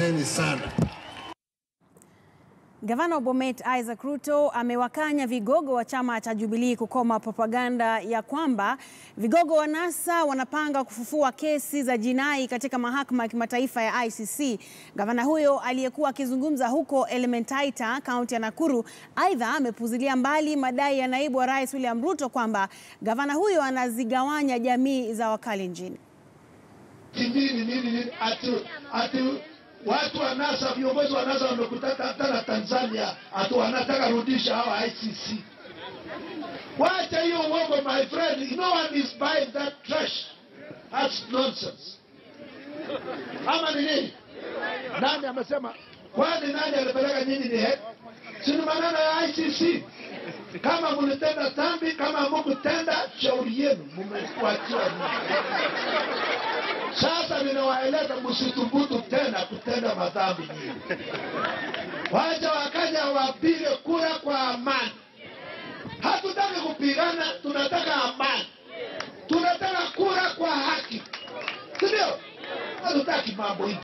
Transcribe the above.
Asanteni sana. Gavana wa Bomet Isaac Ruto amewakanya vigogo wa chama cha Jubilee kukoma propaganda ya kwamba vigogo wa NASA wanapanga kufufua kesi za jinai katika mahakama ya kimataifa ya ICC. Gavana huyo aliyekuwa akizungumza huko Elementaita, kaunti ya Nakuru, aidha amepuzilia mbali madai ya naibu wa rais William Ruto kwamba gavana huyo anazigawanya jamii za Wakalenjin. nini nini nini ati ati watu wa NASA viongozi wa NASA wamekutana hata na Tanzania ati wanataka rudisha hawa ICC. Wacha hiyo uongo my friend, no one is buying that trash. That's nonsense. Ama ni nini? Nani amesema? Kwani nani alipeleka nyinyi ni head? Si ni maneno ya ICC. Kama mlitenda dhambi, kama hamkutenda, shauri yenu, mmekuachia nini? Sasa ninawaeleza msithubutu tena kutenda madhambi nyingi. Wacha wakaja wapige kura kwa amani. Hatutaki kupigana, tunataka amani. Tunataka kura kwa haki, si ndio? Hatutaki mambo hivi.